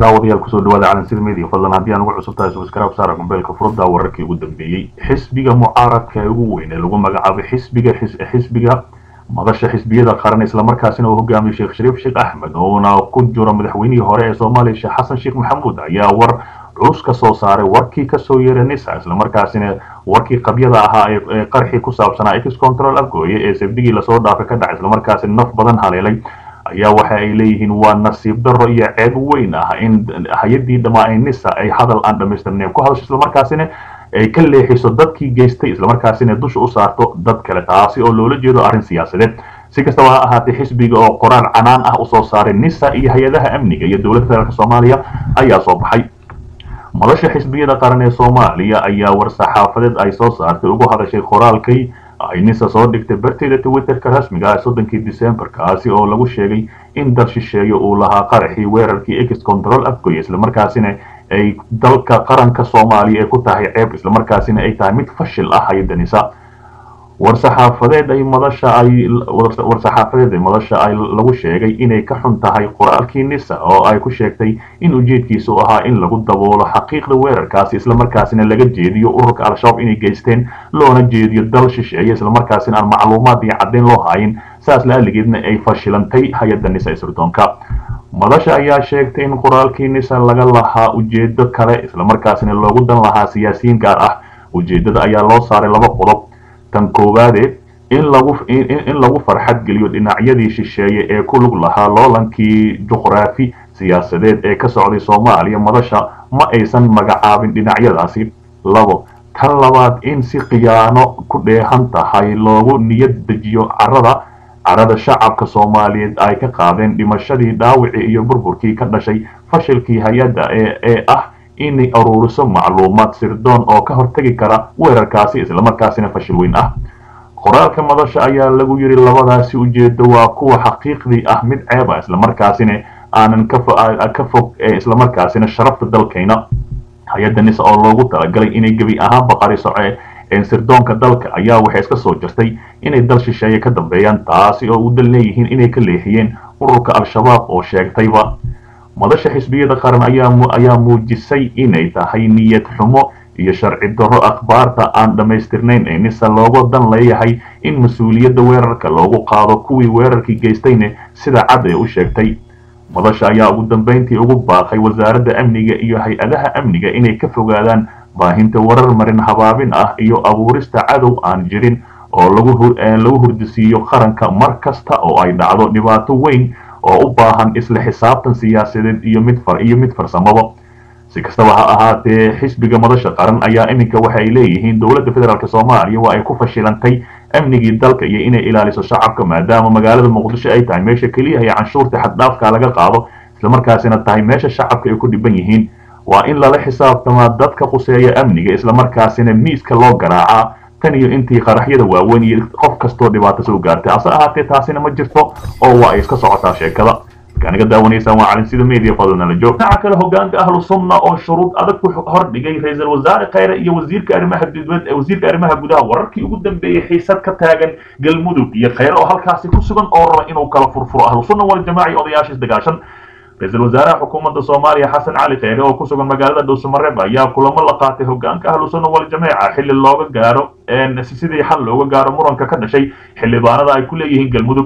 daawadayaal kusoo dhawaada calansida media fadlan haddii aan ugu cusub tahay subscribe saara gombeelka furudda wararkii ugu dambeeyey xisbiga mucaaradka ee ugu weyn ee lagu magacaabay xisbiga xisbiga madasha xisbiyada qaran islamarkaasina uu hogaamiyo sheekh shariif sheekh axmed oona ku jiro madaxweynihii hore ee soomaaliya sheekh xasan sheekh maxamuud ayaa war culus ka soo saaray warkii kasoo yeeray nisa islamarkaasina warkii qabyada ahaa ee qarxii ku saabsanaa ex control afgooye ee sabdigii lasoo dhaafay ka dhacay islamarkaasina naf badan haleelay ayaa waxa ay leeyihiin waa nasiib daro iyo ceeb weyn ah in hay-adii dhammaa ee nisa ay hadal aan dhamaystirnayn ku hadasho islamarkaasina ay ka leexiso dadkii geystay islamarkaasina dusha u saarto dad kale taasi oo loola jeedo arrin siyaasadeed si kastaba ha ahaatee xisbiga oo qoraal canaan ah usoo saaray nisa iyo hay-adaha amniga iyo dowladda federaalk soomaaliya ayaa soo baxay madasha xisbiyada qaran ee soomaaliya ayaa war-saxaafadeed ay soo saartay ugu hadashay qoraalkay ay nisa soo dhigtay barteeda twitterka rasmiga ah soddonkii december kaasi oo lagu sheegay in dal shisheeye uu lahaa qaraxii weerarkii ex control afgoy islamarkaasina ay dalka qaranka soomaaliya ay ku tahay ceeb islamarkaasina ay tahay mid fashil ah hay-adda nisa war-saxaafadeed ay madasha ay war-saxaafadeed ay madasha ay lagu sheegay inay ka xun tahay qoraalkii nisa oo ay ku sheegtay in ujeedkiisu ahaa in lagu daboolo xaqiiqda weerarkaasi islamarkaasina laga jeediyo ururka al-shabaab inay geysteen loona jeediyo dal shisheeye islamarkaasina aan macluumaad iyo caddayn loo hayin saas laaligeedna ay fashilantay hay-adda nisa isirdoonka madasha ayaa sheegtay in qoraalkii nisa laga lahaa ujeedo kale islamarkaasina loogu dan lahaa siyaasiyiin gaar ah ujeedada ayaa loo saaray laba qodob tan koowaade in lagu in lagu farxad geliyo dhinacyadii shisheeye ee ku lug lahaa loolankii juqraafi siyaasadeed ee ka socday soomaaliya madasha ma aysan magacaabin dhinacyadaasi labo tan labaad in si khiyaano ku dheehan tahay loogu niyad dejiyo carada carada shacabka soomaaliyeed ay ka qaadeen dhimashadii dhaawicii iyo burburkii ka dhashay fashilkii hay-adda ee ee ah inay aruuriso macluumaad sirdoon oo ka hortegi kara weerarkaasi islamarkaasina fashil weyn ah qoraalka madasha ayaa lagu yidhi labadaasi ujeedo waa kuwa xaqiiqdii ah mid ceeb ah islamarkaasina aanan ka fog islamarkaasina sharafta dalkayna hay-adda nisa oo loogu talagalay inay gebi ahaanba qariso sirdoonka dalka ayaa waxay iska soo jirtay inay dal shisheeye ka dambeeyaan taasi oo u dal leeyihiin inay ka leexiyeen ururka al-shabaab oo sheegtayba madasha xisbiyada qaran ayaa muujisay inay tahay niyad xumo iyo sharci darro akhbaarta aan dhammaystirnayn ee nisa looga dan leeyahay in mas-uuliyadda weerarka loogu qaado kuwii weerarkii geystayna sida cad ee u sheegtay madasha ayaa ugu dambayntii ugu baaqay wasaaradda amniga iyo hay-adaha amniga inay ka fogaadaan baahinta warar marin habaabin ah iyo abuurista cadow aan jirin oo lagu hurdisiiyo qaranka mar kasta oo ay dhacdo dhibaato weyn oo u baahan isla xisaabtan siyaasadeed iyo mid iyo mid farsamaba si kastaba ha ahaatee xisbiga madasha qaran ayaa iminka waxay leeyihiin dowladda federaalk soomaaliya waa ay ku fashilantay amnigii dalka iyo inay ilaaliso shacabka maadaama magaalada muqdisho ay tahay meesha keliya ee canshuurta xaddhaafka laga qaado islamarkaasina tahay meesha shacabka ay ku dhiban yihiin waa in lala xisaabtamaa dadka quseeya amniga islamarkaasina miiska loo garaacaa tan iyo intii qaraxyada waaweyn iyo qof kastoo dhibaato soo gaartay hase ahaatee taasina ma jirto oo waa ay iska socotaa sheekada markaaniga daawanaysaan waa calinsida media fadlanala joog dhinaca kale hogaanka ahlu sunna oo shuruud adag ku hordhigay ra-iisul wasaare khayre iyo wasiirka arrimaha dibad wasiirka arrimaha gudaha wararkii ugu dambeeyey xiisad ka taagan galmudug iyo khayre oo halkaasi ku sugan oo raba inuu kala furfuro ahlu sunna waljamaaca iyo odayaasha isdagaashan ra-iisul wasaaraha xukuumadda soomaaliya xasan cali kheyre oo ku sugan magaalada dhuusamareeb ayaa kulamo la qaatay hogaanka ahlu sunna waljamaaca xilli looga gaaro sidii xal looga gaaro muranka ka dhashay xildhibaanada ay ku leeyihiin galmudug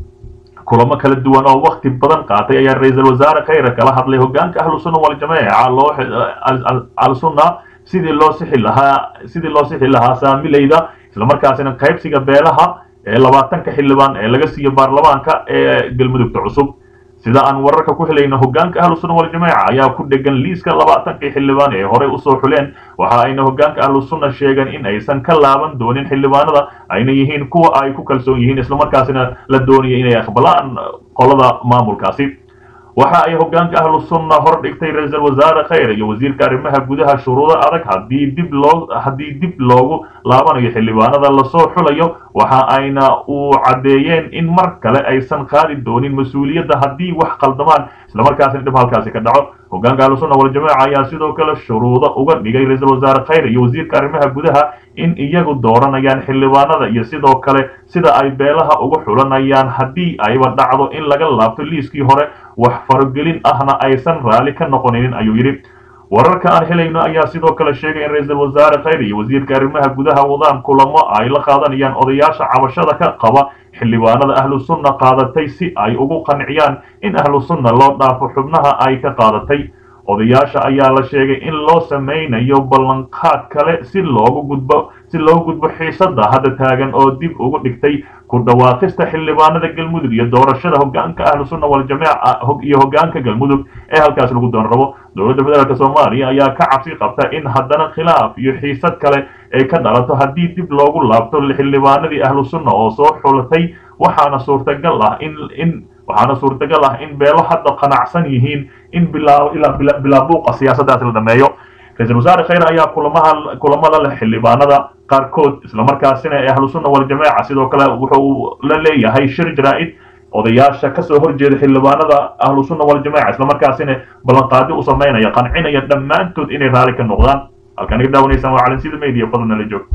kulamo kala duwan oo wakti badan qaatay ayaa ra-iisul wasaare kheyre kala hadlay hogaanka ahlu sunna waljamaaca loo al-sunna sidii loo sixi lahaa sidii loo sixi lahaa saamilayda islamarkaasina qaybsiga beelaha ee labaatanka xildhibaan ee laga siiyo baarlamaanka ee galmudugta cusub sida aan wararka ku helayno hogaanka ahlu sunna waljamaaca ayaa ku dhegan liiska labaatankii xildhibaan ee horey usoo xuleen waxa ayna hogaanka ahlu sunna sheegeen in aysan ka laaban doonin xildhibaanada ayna yihiin kuwa ay ku kalsoon yihiin islamarkaasina la doonaya inay aqbalaan qolada maamulkaasi waxa ay hogaanka ahlu sunna hor dhigtay ra-iisul wasaare kheyre iyo wasiirka arrimaha gudaha shuruudo adag haddii dib loo haddii dib loogu laabanayo xildhibaanada lasoo xulayo waxa ayna uu caddeeyeen in mar kale aysan qaadi doonin mas-uuliyadda haddii wax qaldamaan islamarkaasina dhib halkaasi ka dhaco hogaanka ahlu sunna waljamaaca ayaa sidoo kale shuruudo uga dhigay ra-iisul wasaare kheyre iyo wasiirka arrimaha gudaha in iyagu dooranayaan xildhibaanada iyo sidoo kale sida ay beelaha uga xulanayaan haddii ayba dhacdo in laga laabto liiskii hore wax faragelin ahna aysan raalli ka noqoninin ayuu yidhi wararka aan helayno ayaa sidoo kale sheegay in ra-iisul wasaare khayr iyo wasiirka arrimaha gudaha wadaan kulamo ay la qaadanayaan odayaasha cabashada ka qaba xildhibaanada ahlu sunna qaadatay si ay ugu qanciyaan in ahlu sunna loo dhaafo xubnaha ay ka qaadatay odayaasha ayaa la sheegay in loo samaynayo ballanqaad kale si loogu gudbo si loogu gudbo xiisada hadda taagan oo dib ugu dhigtay ku dhawaaqista xildhibaanada galmudug iyo doorashada hogaanka ahlu sunna waljamaaca iyo hogaanka galmudug ee halkaas lagu doon rabo dowladda federaalk soomaaliya ayaa ka cabsi qabta in haddana khilaaf iyo xiisad kale ay ka dhalato haddii dib loogu laabto xildhibaanadii ahlu sunna oo soo xulatay waxaana suurtagal ah in in waxaana suurtagal ah in beelo hadda qanacsan yihiin in bilaa buuqa siyaasaddaas la dhameeyo ra-iisul wasaare khayr ayaa kulamaha kulamada leh xildhibaanada qaarkood islamarkaasina ee ahlu sunna waljamaaca sidoo kale wuxuu la leeyahay shir jaraa'id odayaasha kasoo horjeeda xildhibaanada ahlu sunna waljamaaca islamarkaasina ballanqaadi u samaynaya qancinaya dhammaantood inay raali ka noqdaan halkaan iga daawanaysaan waa calinsida media fadlan nala joog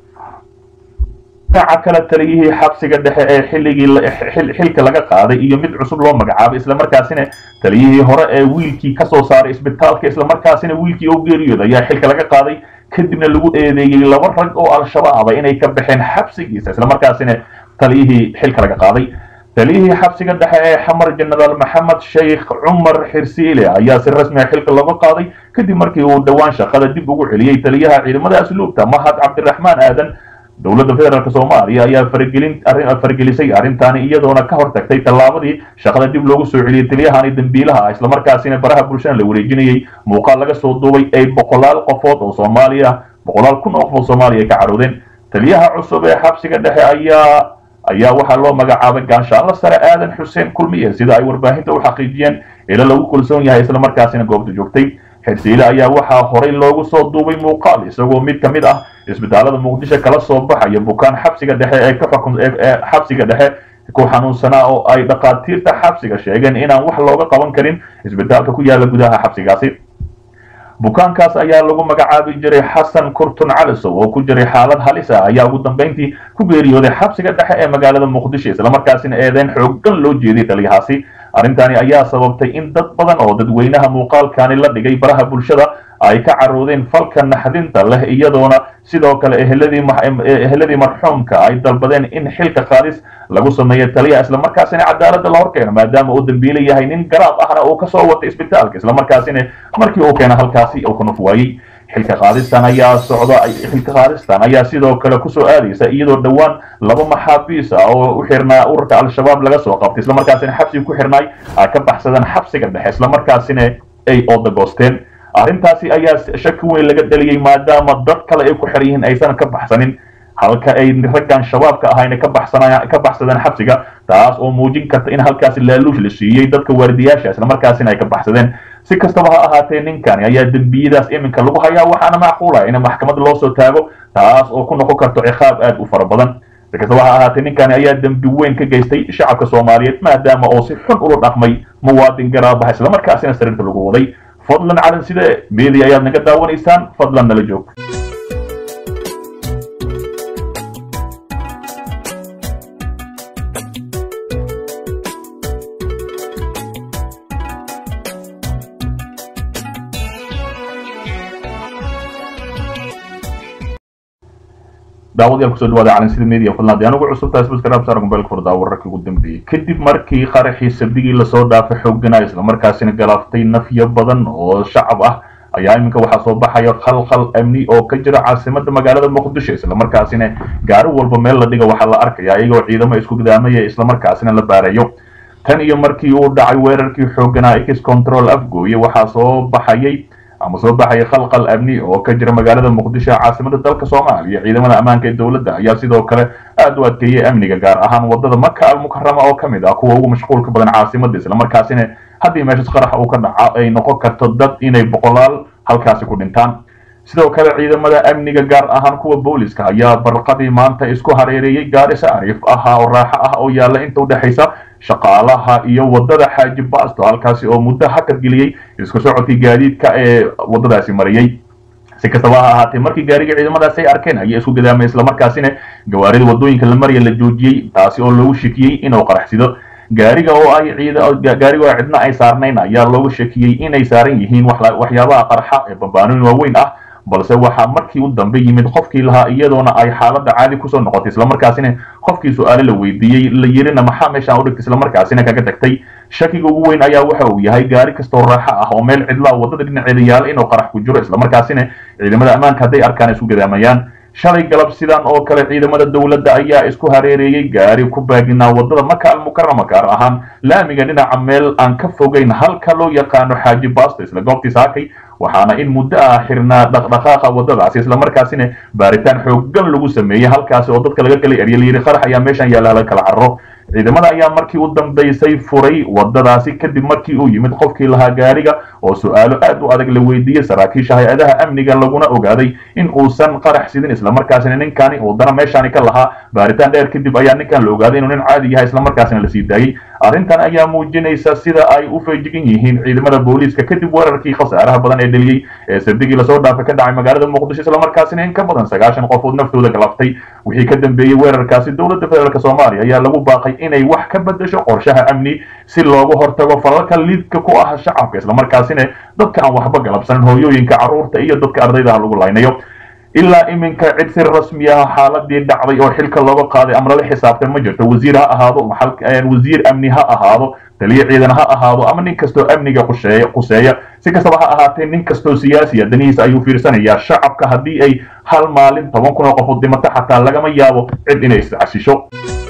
dhinaca kale taliyihii xabsiga dhexe ee xilligii xilka laga qaaday iyo mid cusub loo magacaabay islamarkaasina taliyihii hore ee wiilkii kasoo saaray isbitaalka islamarkaasina wiilkii oo geeriyooda ayaa xilka laga qaaday kadibna lagu eedeeyey laba rag oo al-shabaaba inay ka baxeen xabsigiisa islamarkaasina taliyihii xilka laga qaaday taliyihii xabsiga dhexe ee xamar jenaraal maxamed sheikh cumar xirsiile ayaa si rasmiga xilka looga qaaday kadib markii uu dhowaan shaqada dib ugu celiyey taliyaha ciidamada asluubta mahad cabdiraxmaan aadan dowladda federaalk soomaaliya ayaa faragelin faragelisay arrintaani iyadoona ka hortagtay tallaabadii shaqada dib loogu soo celiyey taliyahani dambiilaha ah islamarkaasina baraha bulshada la wareejinayey muuqaal laga soo duubay ay boqolaal qofood oo soomaaliya boqolaal kun oo qof oo soomaaliya ka caroodeen taliyaha cusub ee xabsiga dhexe ayaa ayaa waxaa loo magacaabay gaanshaanla sare aadan xuseen kulmiye sida ay warbaahinta u xaqiijiyeen ilo lagu kalsoon yahay islamarkaasina goobta joogtay xirsiile ayaa waxaa horay loogu soo duubay muuqaal isagoo mid ka mid ah isbitaalada muqdisho kala soo baxaya bukaan xabsiga dhexe ee ka xukun ee xabsiga dhexe ku xanuunsanaa oo ay dhakhaatiirta xabsiga sheegeen inaan wax looga qaban karin isbitaalka ku yaala gudaha xabsigaasi bukaankaas ayaa lagu magacaabi jiray xasan kurtun calisow oo ku jiray xaalad halis ah ayaa ugu dambeyntii ku geeriyooday xabsiga dhexe ee magaalada muqdisho islamarkaasina eedeyn xoogan loo jeeday taliyahaasi arrintani ayaa sababtay in dad badan oo dadweynaha muuqaalkani la dhigay baraha bulshada ay ka caroodeen falka naxdinta leh iyadoona sidoo kale eheladii marxuumka ay dalbadeen in xilka qaadis lagu sameeyo taliya islamarkaasina cadaaladda la horkeeno maadaama uu dambiile yahay nin garaab ahna uu kasoo watay isbitaalka islamarkaasina markii uu keena halkaasi uu ka nuf waayey xilka qaadistan ayaa socda xilka qaadistan ayaa sidoo kale kusoo aadaysa iyadoo dhowaan laba maxaabiis ah oo u xirnaa ururka al-shabaab laga soo qabtay islamarkaasina xabsiga ku xirnaay ay ka baxsadeen xabsiga dhexe islamarkaasina ay oodagoosteen arrintaasi ayaa shaki weyn laga dhaliyey maadaama dad kale ay ku xiran yihiin aysan ka baxsanin halka ay raggan shabaabka ahayna ka baxsanaya ka baxsadeen xabsiga taas oo muujin karta in halkaasi laaluush la siiyey dadka waardiyaasha islamarkaasina ay ka baxsadeen si kastaba ha ahaatee ninkani ayaa dembiyadaas iminka lagu hayaa waxaana macquula in maxkamad loo soo taago taas oo ku noqon karto ciqaab aad u fara badan si kastaba ha ahaatee ninkani ayaa dembi weyn ka geystay shacabka soomaaliyeed maadaama oo si xun ula dhaqmay muwaadin garaabaha islamarkaasina sariirta lagu waday fadlan calan sida media ayaad naga daawanaysaan fadlan nala joog daawadayaal kusoo dhawaada calansida media fadlan haddii anigu cusub tahay subscribe saar mobilka furdaa wararkii ugu dambeeyey kadib markii qaraxii sabdigii lasoo dhaafay xooganaa islamarkaasina galaaftay nafyo badan oo shacab ah ayaa iminka waxaa soo baxaya khalkhal amni oo ka jira caasimada magaalada muqdisho islamarkaasina gaari walba meel la dhiga waxaa la arkaya iyagoo ciidamo isku gidaamaya islamarkaasina la baarayo tan iyo markii uu dhacay weerarkii xooganaa x control afgooye waxaa soo baxayay ama soo baxaya khalqal amni oo ka jira magaalada muqdisho caasimada dalka soomaaliya ciidamada ammaanka ee dowladda ayaa sidoo kale aad u adkeeyey amniga gaar ahaan wadada maka almukarama oo kamid ah kuwa ugu mashquulka badan caasimada islamarkaasina haddii meeshas qarax uu ka dhaco ay noqon karto dad inay boqolaal halkaasi ku dhintaan sidoo kale ciidamada amniga gaar ahaan kuwa booliska ayaa barqadii maanta isku hareereeyey gaari saariif ah oo raaxo ah oo yaalla inta udhexaysa shaqaalaha iyo wadada xaaji baasto halkaasi oo muddo hakad geliyey isku socodkii gaadiidka ee wadadaasi mariyey si kastaba ha ahaatee markii gaariga ciidamadaasi ay arkeen ayaa isku gadaamay islamarkaasina gawaarida wadooyinka la maraya la joojiyey taasi oo loogu shikiyey inuu qaraxsido gaariga oo ay ciida gaariga oo cidna ay saarnayn ayaa looga shakiyey inay saaran yihiin waxyaabaha qarxa ee bambaanooyin waaweyn ah balse waxaa markii u dambe yimid qofkii lahaa iyadoona ay xaaladda caadi kusoo noqotay islamarkaasina qofkii su-aale la weydiiyey la yirina maxaa meeshaan u dhigtay islamarkaasina kaga tagtay shakiga ugu weyn ayaa waxa uu yahay gaari kastoo raaxo ah oo meel cidlaa waddada dhinaceeda yaala inuu qarax ku jiro islamarkaasina ciidamada ammaanka hadday arkaan isku gadaamayaan shalay galab sidan oo kale ciidamada dowladda ayaa isku hareereeyey gaari ku baaginaa waddada maka almukarama gaar ahaan laamiga dhinaca meel aan ka fogeyn halka loo yaqaano xaaji baasto isla goobtii saakay waxaana in muddo ah xirnaa dhaqdhaqaaqa waddadaasi islamarkaasina baaritaan xooggan lagu sameeyey halkaasi oo dadka laga kala erya layidhi qarax ayaa meeshan yaalla la kala carro ciidamada ayaa markii u dambaysay furay waddadaasi kadib markii uu yimid qofkii lahaa gaariga oo su-aalo aad u adag la weydiiyey saraakiisha hay-adaha amniga laguna ogaaday in uusan qarax sidin islamarkaasina ninkani uu dana meeshaani ka lahaa baaritaan dheer kadib ayaa ninkan la ogaaday inuu nin caadi yahay islamarkaasina la sii daayey arrintan ayaa muujinaysa sida ay u feejigan yihiin ciidamada booliiska kadib weerarkii khasaaraha badan ee dheliyey ee sabdigii lasoo dhaafay ka dhacay magaalada muqdisho islamarkaasina in ka badan sagaashan qofood naftooda galaftay wixii ka dambeeyey weerarkaasi dowladda federaalk soomaaliya ayaa lagu baaqay inay wax ka bedesho qorshaha amni si looga hortago falalka liidka ku ah shacabka islamarkaasina dadka aan waxba galabsanin hooyooyinka carruurta iyo dadka ardayda ah lagu laynayo ilaa iminka cid si rasmi ah xaaladii dhacday oo xilka looga qaaday ama lala xisaabtay ma jirto wasiir ha ahaado wasiir amni ha ahaado taliyo ciidan ha ahaado ama nin kastoo amniga qusheeya quseeya si kastaba ha ahaatee nin kastoo siyaasiya danihiisa ayuu fiirsanayaa shacabka haddii ay hal maalin toban kun oo qofood dhimato xataa lagama yaabo cid inay iscasisho